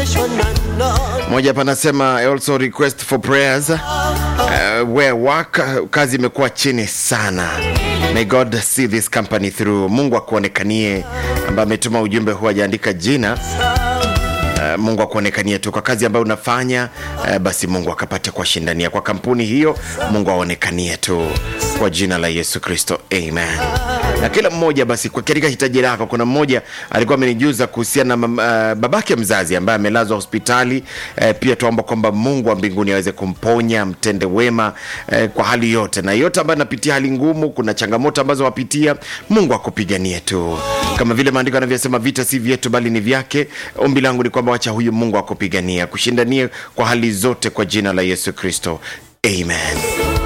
moja hapa anasema I also request for prayers uh, where work uh, kazi imekuwa chini sana may god see this company through mungu akuonekanie ambaye ametuma ujumbe huu ajaandika jina Uh, mungu akuonekanie tu kwa kazi ambayo unafanya uh, basi mungu akapate kuwashindania kwa kampuni hiyo mungu aonekanie tu kwa jina la yesu kristo amen na kila mmoja basi kwa katika hitaji lako kuna mmoja alikuwa amenijuza kuhusiana na uh, babake mzazi ambaye amelazwa hospitali uh, pia tuomba kwamba mungu wa mbinguni aweze kumponya mtende wema uh, kwa hali yote na yote ambayo anapitia hali ngumu kuna changamoto ambazo wapitia mungu akupiganie tu kama vile maandiko anavyosema vita si vyetu bali ni vyake ombi langu ni kwamba wacha huyu mungu akupigania kushindanie kwa hali zote kwa jina la yesu kristo amen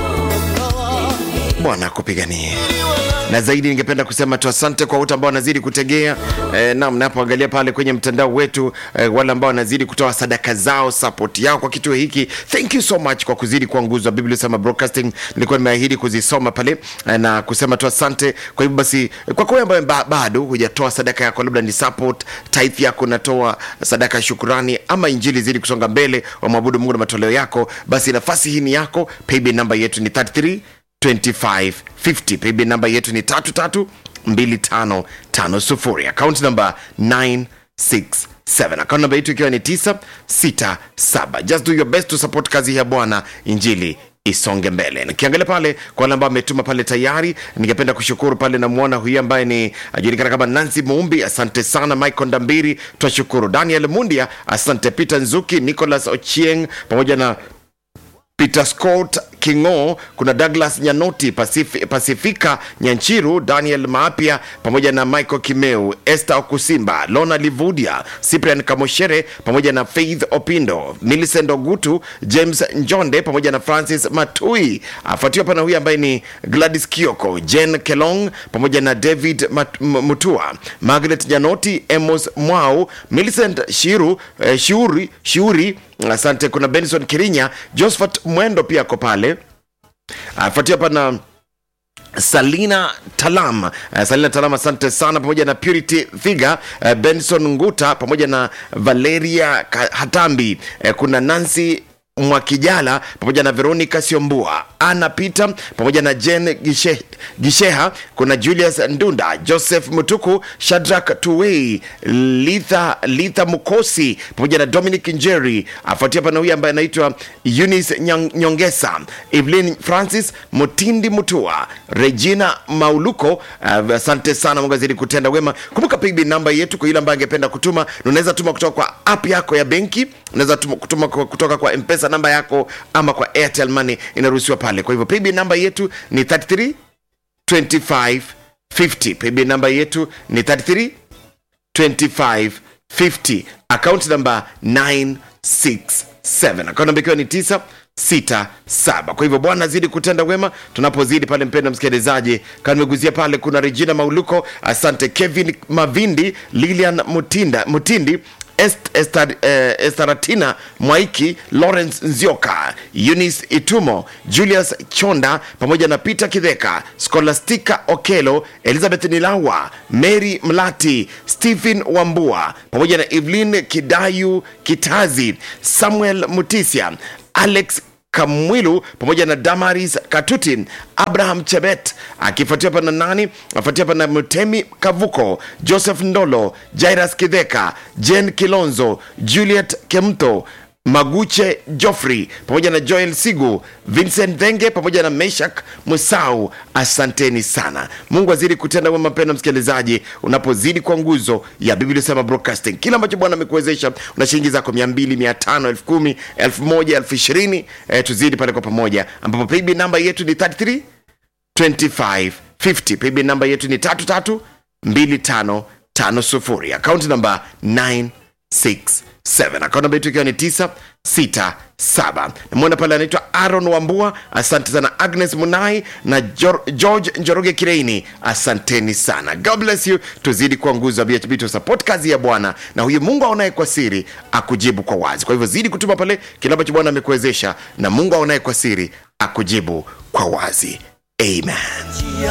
bwana akupiganie na zaidi ningependa kusema tu asante kwa wote ambao wanazidi kutegea e, nam napoangalia pale kwenye mtandao wetu e, wale ambao wanazidi kutoa sadaka zao support yao kwa kituo hiki thank you so much kwa kuzidi kuwa nguzo wa biblia sema broadcasting nilikuwa nimeahidi kuzisoma pale e, na kusema tu asante kwa hivyo basi kwa kwa ambayo ba, bado hujatoa sadaka yako labda ni support tithe yako unatoa sadaka ya shukurani ama injili zidi kusonga mbele wamwabudu mungu na matoleo yako basi nafasi hii ni yako paybill namba yetu ni 33 2550 paybill namba yetu ni 332550 akaunti namba 967 akaunti namba yetu ikiwa ni 967 just do your best to support kazi ya bwana injili isonge mbele nikiangalia pale kwa wale ambao ametuma pale tayari ningependa kushukuru pale namwona huyu ambaye ni ajulikana kama nancy muumbi asante sana michael ndambiri twashukuru daniel mundia asante peter nzuki nicholas ochieng pamoja na peter scott kingo kuna douglas nyanoti Pacifi, pasifika nyanchiru daniel maapia pamoja na michael kimeu este okusimba lona livudia cyprian kamoshere pamoja na faith opindo milicent ogutu james njonde pamoja na francis matui afuatiwa pana huyu ambaye ni gladys kioko jen kelong pamoja na david Mat- M- mutua margaret nyanoti emos mwau milicent shiru eh, shiuri shiuri asante kuna benson kirinya josephat mwendo pia ako pale afuatia pana salina talam uh, salina talam asante sana pamoja na purity thiga uh, benson nguta pamoja na valeria Ka- hatambi uh, kuna nancy mwakijala pamoja na veronica siombua ana peter pamoja na jen Gishe, gisheha kuna julius ndunda joseph mutuku shadrak tuwei litha, litha mukosi pamoja na dominic njeri afuatia pana huyu ambaye anaitwa eunice Nyang- nyongesa evelyn francis mutindi mutua regina mauluko uh, asante sana mungu azidi kutenda wema kumbuka pigbi namba yetu kwa yule ambaye angependa kutuma na unaweza tuma kutoka kwa app yako ya benki unaweza tuma- kutuma kwa- kutoka kwa mpesa namba yako ama kwa airtel money inaruhusiwa pale kwa hivyo pigbi namba yetu ni 33 25 50 pigbi namba yetu ni 33 2550 account number 967 account namba ikiwa ni 967 kwa hivyo bwana azidi kutenda wema tunapozidi pale mpenda msikilizaji kama nimeguzia pale kuna regina mauluko asante kevin mavindi lilian mutinda mutindi Est, Estar, eh, estaratina mwaiki lawrence nzioka eunice itumo julius chonda pamoja na peter kidheka scholastica okelo elizabeth nilawa mary mlati stephen wambua pamoja na evelyn kidayu kitazi samuel mutisia alex kamwilu pamoja na damaris katuti abraham chebet akifuatia pana nani afuatia pana mtemi kavuko joseph ndolo jairas kidheka jen kilonzo juliet kemto maguche joffrey pamoja na joel sigu vincent dhenge pamoja na meshak musau asanteni sana mungu azidi kutenda wema mpendo msikilizaji unapozidi kwa nguzo ya biblia sema broadcasting kile ambacho bwana amekuwezesha una shilingi zako mia mbili mia tano elfu kumi elfu moja elfu ishirini eh, tuzidi pale kwa pamoja ambapo payb namba yetu ni 33 2550 payb namba yetu ni 33 2550 akaunti namba 967 akaunti namba yetu ikiwa ni 967 namwona pale anaitwa aron wambua asante sana agnes munai na Jor- george njoroge kireini asanteni sana god bless you tuzidi kuwa nguzo ya bhb to support kazi ya bwana na huyu mungu aonaye kwa siri akujibu kwa wazi kwa hivyo zidi kutuma pale kile ambacho bwana amekuwezesha na mungu aonaye kwa siri akujibu kwa wazi amen